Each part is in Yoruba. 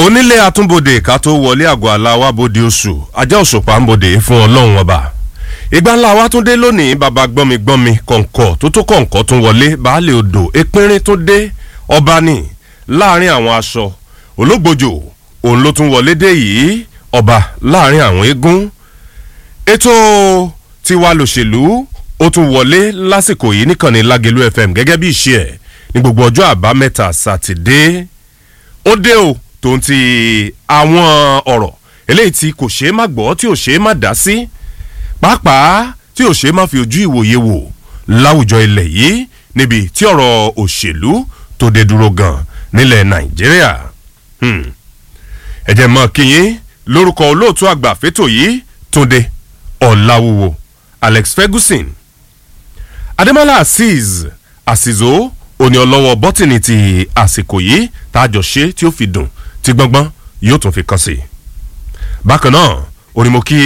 onílé atúnbodè ká tó wọlé àgọ́ aláwa bòde oṣù ajá òṣùpá ń bodè fún ọlọ́run ọba ìgbà ńlá wa tún dé lónìí bàbá gbọ́nmi gbọ́nmi kọ̀ǹkọ̀ tó tó kọ̀ǹkọ̀ tún wọlé baálé odò ìpínrín tún dé ọba ní láàrin àwọn aṣọ ológbòjò òun ló tún wọlé dé yìí ọba láàrin àwọn eégún ètò tiwa lòṣèlú ó tún wọlé lásìkò yìí níkànnì lágẹlú fm gẹ́gẹ́ bí ìṣe ẹ̀ ní gbogbo ọjọ́ àbámẹ́ta sátidé ó dé o tó ń ti àwọn ọ̀rọ̀ eléyìí tí kò ṣeé má gbọ́ tí ò ṣeé má dá sí pàápàá tí ò ṣeé má fi ojú ìwòye wò láwùjọ ilẹ̀ yìí níbi tí ọ̀rọ̀ òṣèlú tó dé dúró gan nílẹ̀ nàìjíríà ẹ̀jẹ̀ mọ́ kíyín lórúkọ olóòtú àgbà fétò yìí túnde ọ̀làwùwò alex ferguson adémọlá azeez àsìzó òní ọlọ́wọ́ bọ́tìnì ti àsìkò yìí tá a jọ ṣe tí ó fi dùn tí gbọ́ngbọ́n yóò tún fi kàn sí. bákan náà onímọ̀ kí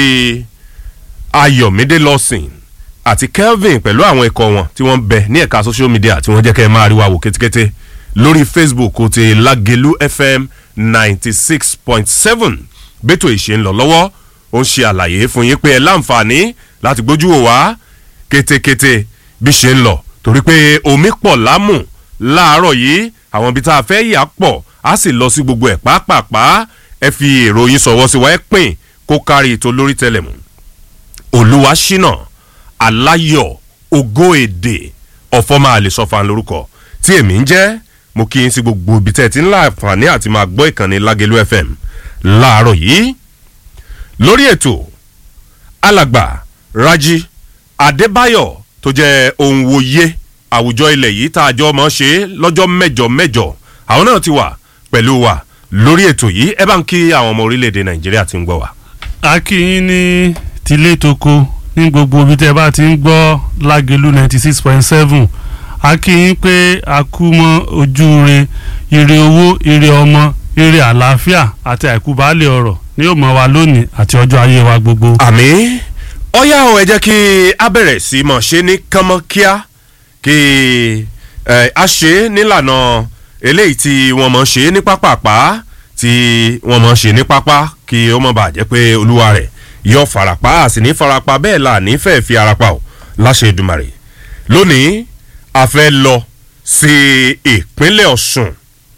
ayọ̀mídé lọ́sìn àti kelvin pẹ̀lú àwọn ikọ̀ wọn tí wọ́n ń bẹ ní ẹ̀ka social media tí wọ́n jẹ́ kẹ́ ẹ máa rí wa wò kétékété lórí facebook ti lagelu fm ninety six point seven bẹ́tò ìṣe ń lọ lọ́wọ́ ó ń ṣe àlàyé fún yín pé ẹ láǹfààní láti gbójú wò wá kétékété bí ṣe ń lọ torí pé omi pọ̀ lámù láàárọ̀ yìí àwọn ibi tá a fẹ́ yà pọ̀ á sì lọ sí gbogbo ẹ̀ pàápàá ẹ fi èrò yín sọ̀wọ́ sí wa ẹ pín kó kárí ètò lórí tẹlẹmù olúwa ṣínà aláyọ̀ ògo èdè ọ̀fọ́ máa lè sọ́fà lórúkọ tí èmi ń jẹ́ mo kí n sí gbogbo ibi tẹ́ ẹ ti ń láǹfààní àti máa gbọ́ ìkànnì lágẹ̀lú fm láàárọ̀ yìí lórí ètò alàgbà raji adébáyọ̀ tó jẹ́ ohun wòye àwùjọ ilẹ̀ yìí tá a jọ mọ̀ ṣe lọ́jọ́ mẹ́jọ mẹ́jọ àwọn náà ti wà pẹ̀lú wa lórí ètò yìí ẹ bá ń kí àwọn ọmọ orílẹ̀-èdè nàìjíríà ti ń gbọ́ wa. a kí yín ní tilé toko ní gbogbo ibi tẹ́ bá ti ń gbọ́ lágelu ninety six point seven a kí yín pé a kú mọ́ ojú re ire owó ire ọmọ ire àlàáfíà àti àìkú baálé ọ̀rọ̀ ní yóò mọ́ wa lónìí àti ọjọ́ ayé wa gbogbo. àmì ọ̀yá ọ̀ ẹ jẹ́ kí a bẹ̀rẹ̀ sí mọ̀ ṣe ní kánmọ́kíá kí a ṣe nílànà eléyìí tí wọ́n mọ̀ ṣe ní pápápá tí wọ́n mọ̀ ṣe ní pápá kí ó mọ̀ bàjẹ́ pé olúwa rẹ̀ yọ farapa a sì ní farapa bẹ́ẹ̀ là ní fẹ́ẹ́ fi arapa o láṣẹ ìdùmarè lónìí a fẹ́ lọ sí ìpínlẹ̀ ọ̀sùn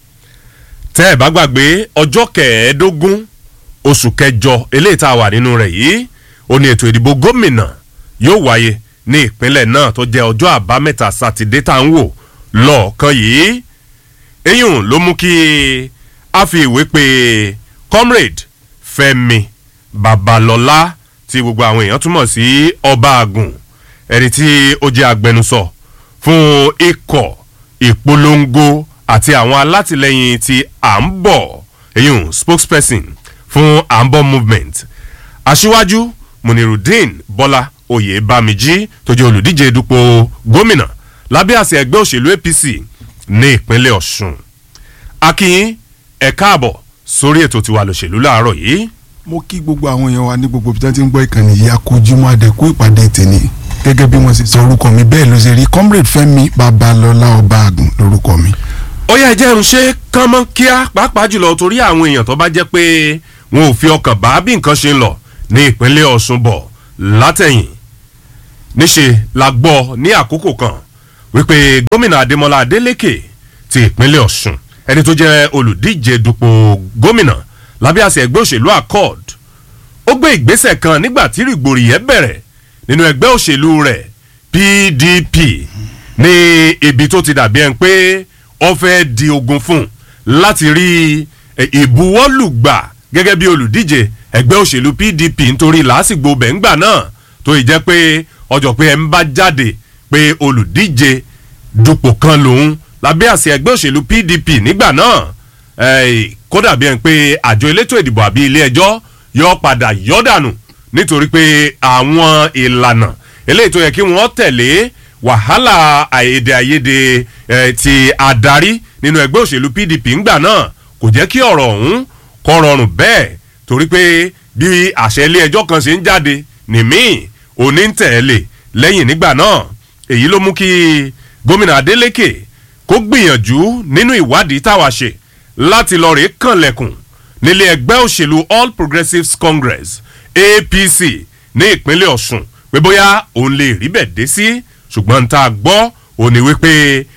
tẹ́ ẹ̀ bá gbàgbé ọjọ́ kẹẹ̀ẹ́dógún oṣù kẹjọ eléyìí tá a wà nínú rẹ̀ yìí ó ní ètò ìdìbò gómìnà yóò wáyé ní ìpínlẹ̀ náà tó jẹ́ ọjọ́ àbámẹ́ta sátidé tá à ń wò lọ́ọ̀kan yìí eyín ló mú kí a fi ìwé pe comrade fẹmi babalọlá tí gbogbo àwọn èèyàn túmọ̀ sí ọba àgùn ẹni tí ó jẹ́ agbẹnusọ fún ikọ̀ ìpolongo àti àwọn alátìlẹyìn tí à ń bọ̀ eyín spokesperson fún à ń bọ̀ movement aṣíwájú munirudeen bọ́lá oyè bámijí tó jẹ́ olùdíje dupò gómìnà lábẹ́ àṣẹ ẹgbẹ́ òṣèlú apc ní ìpínlẹ̀ ọ̀sùn akínyín ẹ̀ káàbọ̀ sórí ètò tiwa lòṣèlú láàárọ̀ yìí. mo kí gbogbo àwọn èèyàn wa ní gbogbo ibi tí wọ́n ti ń gbọ́ ìkànnì yìí akójúmọ́ àdẹ́kù ìpàdé tèmi gẹ́gẹ́ bí wọ́n ṣe sọ orúkọ mi bẹ́ẹ̀ ló ṣe rí comrade fẹ́mi babalọ́lá ọba àgùn lórúkọ mi. ó yẹ jẹ́ ń ṣe kánmọ́ kíá pàápàá jùlọ torí àwọn èèyàn tó bá jẹ́ pé wọn ò fi ọkàn bá bí nǹkan ṣe ń lọ ní ìpínlẹ̀ ọ̀sùn bọ̀ látẹ̀yìn níṣe la gbọ́ ní àkókò kan wípé gómìnà adémọlá adélèké ti ìpínlẹ̀ ọ̀sùn ẹni tó jẹ́ olùdíje dupò gómìnà lábẹ́ àṣẹ ẹgbẹ́ òṣèlú accord ó gbé ìgbésẹ̀ kan nígbà tí rìgbòrìyẹ́ bẹ̀rẹ̀ nínú ẹgbẹ́ òṣèlú rẹ̀ pdp ní ibi tó ti dàbí ẹni pé ó fẹ́ di ogun fún láti rí ìbuwọ́lùgbà gẹ́gẹ́ bí olùdíje ẹgbẹ́ òṣèlú pdp nítorí làásìgbò bẹ̀ǹgbà náà tó ì jẹ́ pé ọjọ́ pé ẹ ń bá jáde pé olùdíje dupò kan lòun lábẹ́ àṣẹ ẹgbẹ́ òṣèlú pdp nígbà náà kódà bí ẹni pé àjọ elétò ìdìbò àbí ilé ẹjọ́ yọ padà yọ dànù nítorí pé àwọn ìlànà eléyìí tó yẹ kí wọ́n tẹ̀lé wàhálà àyèdè àyèdè ti adarí nínú ẹgbẹ́ òṣèlú pdp ńgbà náà kò jẹ́ kí ọ̀rọ̀ ọ̀hún kọ́ rọrùn bẹ́ẹ̀ torí pé bí àṣẹ ilé ẹjọ́ kan ṣe ń jáde nìmí òní ń tẹ̀lé lẹ́yìn nígbà náà èyí ló mú kí gómìnà adeleke kó gbìyànjú nínú ìwádìí táwa ṣe láti lọ rèé kànlẹ̀kùn nílé ẹgbẹ́ òṣèlú all progressives congress apc ní ìpínlẹ̀ ọ̀sùn pé bóyá òun lè rí bẹ̀ dé sí ṣùgbọ́n tá a gbọ́ òun ni wípé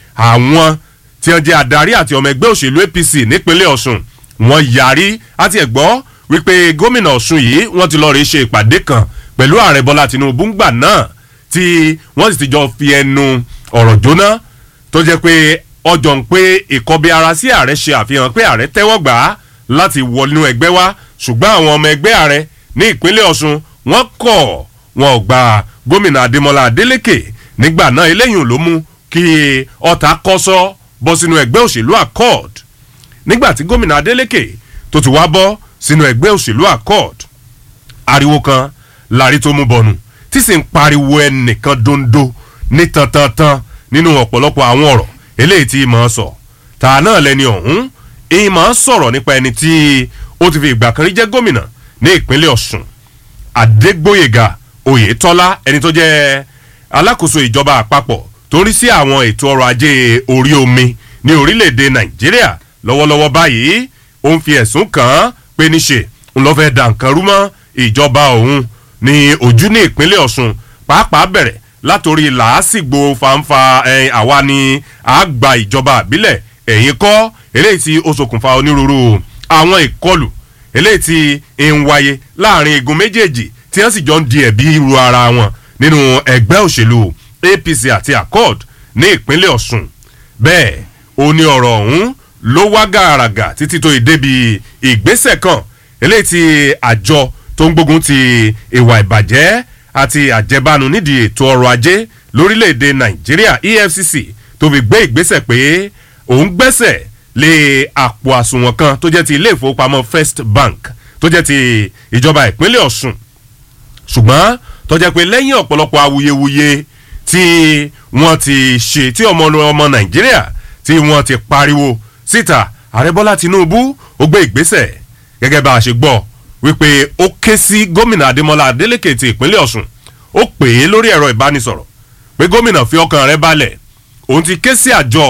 àwọn tí wọ́n jẹ́ adarí àti ọmọ ẹgbẹ́ òṣèlú apc nípínlẹ̀ ọ̀sùn wọ́n yarí àti ẹ̀gbọ́ wípé gómìnà ọ̀sùn yìí wọ́n ti lọ́ọ́ rí ṣe ìpàdé kan pẹ̀lú ààrẹ bọ́lá tinubu ńgbà náà tí wọ́n sì ti jọ fi ẹnu ọ̀rọ̀ jóná tó jẹ́ pé ọjọ́ ń pé ìkọbi ara sí ààrẹ ṣe àfihàn pé ààrẹ tẹ́wọ́ gbà á láti wọnú ẹgbẹ́ wá ṣùgbọ́n àwọn ọmọ ẹgbẹ́ ààrẹ ní ìpínlẹ̀ ọ̀sùn wọ́n kọ̀ wọn ò gba gómìnà adémọlá adélèké nígbà náà eléyìí ló mú kí ọ̀tá kọ́sọ́ bọ́ sínú ẹgbẹ́ òṣèlú accord nígbà tí gómìnà adélèké tó ti wá bọ́ sínú ẹgbẹ́ òṣèlú accord ariwo kan lárí tó mú bọ̀nù tí sì ń pariwo ẹnìkan dondo ní tantantan nínú ọ̀pọ̀lọpọ̀ àwọn ọ̀rọ̀ eléyìí tí mọ̀ ọ́ sọ tà náà lẹni ọ̀hún ìmọ̀ sọ̀rọ̀ nípa ẹni tí ó ti fi ìgbà kan rí jẹ́ gómìnà ní ìpínlẹ̀ ọ̀sùn adégbòyègà oyètọ́lá ẹni tó jẹ́ alákòóso ìjọba àpapọ̀ tó ń rí sí àwọn ètò ọrọ̀ ajé orí omi ní orílẹ̀-èdè nàìjíríà lọ́wọ́lọ́wọ́ báyìí ó ń fi ẹ̀sùn kàn án pé níṣe ń lọ́ fẹ́ dà nǹkan rú mọ́ ìjọba òun ní ojú ní ìpínlẹ̀ ọ̀sùn pàápàá bẹ̀rẹ̀ látòrí làásìgbò fanfa àwa ni àgbà ìjọba àbílẹ̀ ẹ̀yìn kọ́ eléyìí tí ó ṣokùnfà onírúurú àwọn ìkọlù eléyìí tí ń wáyé láàrin igun méjèèjì tí wọ́n sì jọ ń di ẹ̀bí ru ara wọn nínú ẹgbẹ́ òṣèlú apc àti accord ní ìpínlẹ̀ ọ̀sùn bẹ́ẹ̀ ó ní ọ̀rọ̀ ọ̀hún ló wá gàràgà títí tó ìdébi ìgbésẹ̀ kan eléyìí tí àjọ tó ń gbógun ti ìwà ìbàjẹ́ àti àjẹbánu nídìí ètò ọrọ̀ ajé lórílẹ̀‐èdè nàìjíríà efcc tó fi gbé ìgbésẹ̀ pé òun gbẹ́sẹ̀ lé àpò àsùnwọ̀n kan tó jẹ́ ti ilé ìfowópamọ́ first bank tó jẹ́ ti ìjọba ìpínlẹ̀ ọ̀sùn ṣùgbọ́n tó jẹ́ pé lẹ́yìn ọ̀pọ̀lọpọ̀ awuyewuye tí wọ́n ti ṣe tí ọmọ ọmọ nàìjíríà tí wọ́n ti pariwo síta ààrẹ bọ́lá tinubu ó gbé ìgbésẹ̀ gẹ́gẹ́ bá a ṣe gbọ́ wípé ó ké sí gómìnà adémọlá adélèké ti ìpínlẹ̀ ọ̀sùn ó pè é lórí ẹ̀rọ ìbánisọ̀rọ̀ pé gómìnà fi ọkàn rẹ balẹ̀ òun ti ké sí àjọ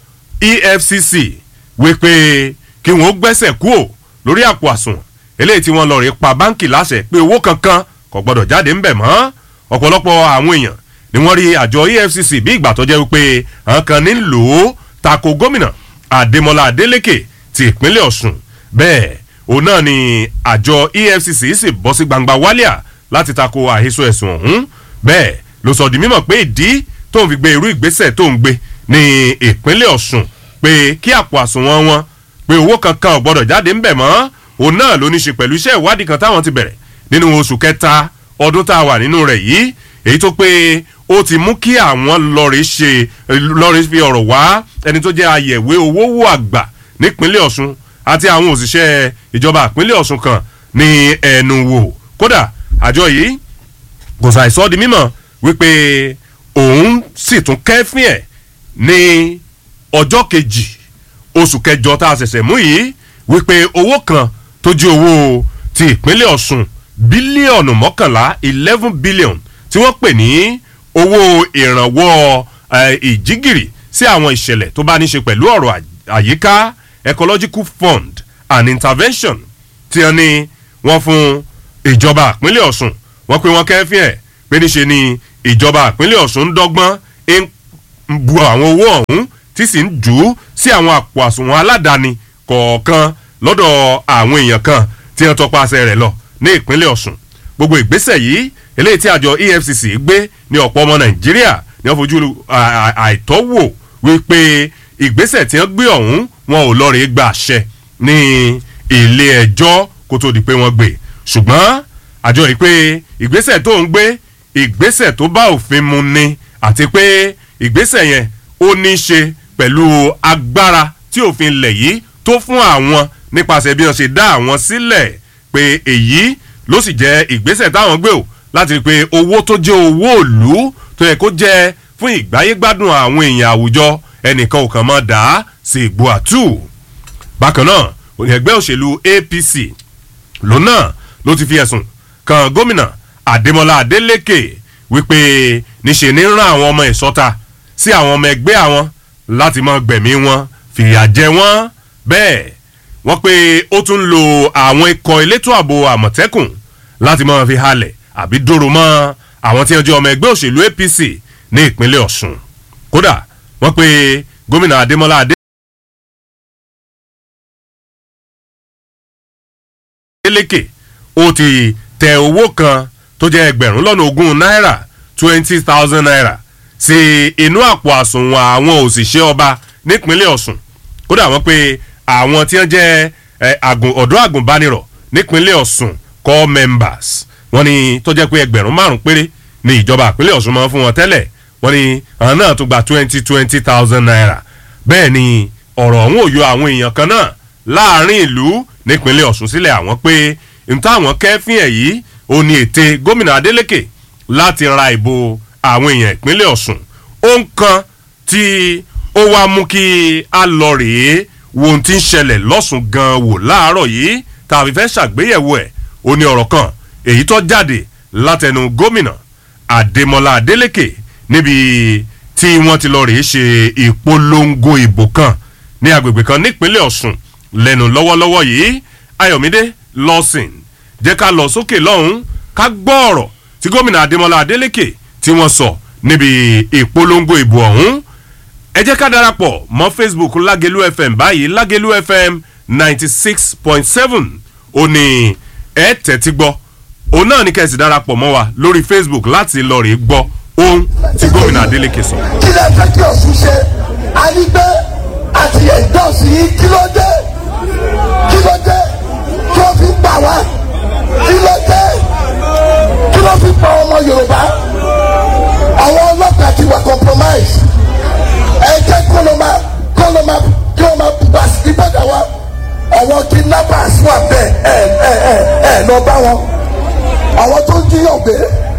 efcc wípé kí wọn ó gbẹ́sẹ̀ kúò lórí àpò àsùnwọ̀n eléyìí tí wọ́n lọ rí pa báńkì láṣẹ pé owó kankan kò gbọ́dọ̀ jáde ńbẹ̀ mọ́ ọ̀pọ̀lọpọ̀ àwọn èèyàn ni wọ́n rí àjọ efcc bí ìgbà tó jẹ́ wípé àwọn kan ní lò ó tako gómìnà adémọlá adélèké ti ìpínlẹ̀ ọ̀sùn bẹ́ẹ̀ òun náà ni àjọ efcc sì bọ́ sí gbangba wálíà láti tako àhesọ ẹ̀sùn ọ̀hún bẹ́ẹ̀ ló sọ di mímọ̀ pé ìdí tó ń fi gbé irú ìgbésẹ̀ tó ń gbé ní ìpínlẹ̀ ọ̀sùn pé kí àpò àsùnwọ̀n wọn pé owó kankan ò gbọ́dọ̀ jáde ńbẹ̀ mọ́ òun náà ló ní ṣe pẹ̀lú iṣẹ́ ìwádìí kan táwọn ti bẹ̀rẹ̀ nínú oṣù kẹta ọdún tá a wà nínú rẹ̀ yìí èyí tó pé ó ti mú kí àwọn lọ́ọ̀rì ṣe lọ́ọ̀rì fi ọ̀rọ̀ wá ẹni tó jẹ́ ayẹ̀wé owó wò àgbà nípínlẹ̀ ọ̀sùn àti àwọn òṣìṣẹ́ ìjọba ìpínlẹ̀ ọ̀sùn kan ní ẹnu wò kódà àjọ yìí kò ṣàìsọ́ di mímọ̀ wípé òun sì tún kẹ́fín ẹ̀ ní ọjọ́ kejì oṣù kẹjọ tá a ṣẹ̀ṣẹ̀ mú yìí wípé owó kan tó jí owó ti ìpínlẹ̀ ọ̀sùn bílíọ̀nù mọ́kànlá eleven billion tí wọ́n pè ní owó ìrànwọ́ ìjígìrì sí àwọn ìṣẹ̀lẹ̀ tó bá ní ṣe pẹ̀lú ọ̀rọ̀ àyíká ecological fund and intervention tí wọ́n ní wọ́n fún ìjọba ìpínlẹ̀ ọ̀sùn wọ́n pé wọ́n kẹ́fín ẹ̀ pé níṣe ni ìjọba ìpínlẹ̀ ọ̀sùn ń dọ́gbọ́n ń bu àwọn owó ọ̀hún tí sì ń jù ú sí àwọn àpò àsùnwọ̀n aládàáni kọ̀ọ̀kan lọ́dọ̀ àwọn èèyàn kan tí wọ́n tọpasẹ̀ rẹ̀ lọ ní ìpínlẹ̀ ọ̀sùn gbogbo ìgbésẹ̀ yìí eléyìí tí àjọ efcc gbé ní ọ̀pọ̀ ọmọ nàìjíríà ní wọ́n fojú àìtọ́wò wípé ìgbésẹ̀ tí wọ́n gbé ọ̀hún wọn ò lọ́ọ́ rí gba àṣẹ ní ilé ẹjọ́ kó tó di pé wọ́n gbé ṣùgbọ́n àjọ yìí pé ìgbésẹ̀ tó ń gbé ìgbésẹ̀ tó bá òfin mu ni àti pé ìgbésẹ̀ yẹn ó ní í ṣe pẹ̀lú agbára tí òfin lẹ̀ yìí tó fún àwọn nípasẹ̀ bí wọ́n ṣe dá àwọn sílẹ̀ pé èyí ló sì jẹ́ ìgbésẹ̀ táwọn gbé o láti rí i pé owó tó jẹ́ owó òlú tó yẹ kó jẹ́ fún ìgbáyégbádùn àwọn èèyàn àwùjọ ẹnìkan ò kàn mọ́ dá sí ìgbó àtú. bákan náà òní ẹgbẹ́ òṣèlú apc lòun náà ló ti fi ẹ̀sùn kan gómìnà adémọlá adélèké wípé níṣe ní rán àwọn ọmọ ìsọta sí àwọn ọmọ ẹgbẹ́ àwọn láti mọ gbẹ̀mí wọn fìyà jẹ wọ́n bẹ́ẹ̀ wọ́n pé ó tún lo àwọn ikọ̀ elétò ààbò àmọ̀tẹ́kùn láti máa fi halẹ̀ àbí dòrò mọ́ àwọn tí wọ́n jẹ́ ọmọ ẹgbẹ́ òṣèlú apc ní ìpínlẹ̀ ọ̀sùn kódà wọ́n pé gómìnà adémọlá adé. adeleke ó ti tẹ owó kan tó jẹ́ ẹgbẹ̀rún lọ́nà ogún náírà twenty thousand naira sí inú àpò àsùnwọ̀n àwọn òṣìṣẹ́ ọba nípínlẹ̀ ọ̀sùn kódà wọ́n pé àwọn tí wọ́n jẹ́ ọ̀dọ́ àgùnbánirọ̀ nípínlẹ̀ ọ̀sùn core members wọ́n ní tó jẹ́ pé ẹgbẹ̀rún márùn péré ní ìjọba ìpínlẹ̀ ọ̀sùn máa ń fún wọn tẹ́lẹ̀ wọ́n ní àwọn náà tún gba twenty twenty thousand naira bẹ́ẹ̀ ni ọ̀rọ̀ ọ̀hún ò yọ àwọn èèyàn kan náà láàrin ìlú nípínlẹ̀ ọ̀sùn sílẹ̀ àwọn pé níta àwọn kẹ́fín ẹ̀ yìí ó ní ète gómìnà adeleke láti ra ìbò àwọn èèyàn ìpínlẹ̀ ọ̀sùn ó ń kan tí ó wá mú kí a lọ rèé wo ohun tí ń ṣẹlẹ̀ lọ́sùn gan wò láàárọ̀ yìí tàbí fẹ́ ṣàgbéyẹ̀wò ẹ̀ ó ní ọ̀rọ̀ kan èyí tó jáde látẹnu gómìnà adémọlá adeleke níbi tí wọ́n ti lọ rèé ṣe ìpolongo ìbò kan ní agbègbè kan nípínlẹ̀ ọ̀sùn lẹ́nu lọ́wọ́lọ́wọ́ yìí ayọ̀mídé lọ́sìn jẹ́ ká lọ sókè lọ́hùn ká gbọ́ ọ̀rọ̀ tí gómìnà adémọlá adélèké tí wọ́n sọ níbi ìpolongo ìbò ọ̀hún ẹ jẹ́ ká darapọ̀ mọ́ facebook lágẹ̀lú fm báyìí lágẹ̀lú fm ninety six point seven ó ní ẹ tẹ̀tí gbọ́ òun náà ní kẹ́sì darapọ̀ mọ́ wa lórí facebook láti lọ rèé gbọ́ ohun tí gómìnà adélèké sọ. kí lè fẹ́ kí ọ̀sùn ṣe a ní pé àti ẹ̀dọ́sì yìí kí ló dé kí ló dé kí ló fi pa wá kí ló dé kí ló fi pa ọmọ yorùbá àwọn ọlọ́pàá ti wà compromise ẹ jẹ́ kó ló máa kó ló máa kí wọ́n máa bá sí bọ́dà wa àwọn kidnappers wà bẹ́ẹ̀ ẹ ẹ ẹ ẹ lọ bá wọn àwọn tó ń jíyàn gbé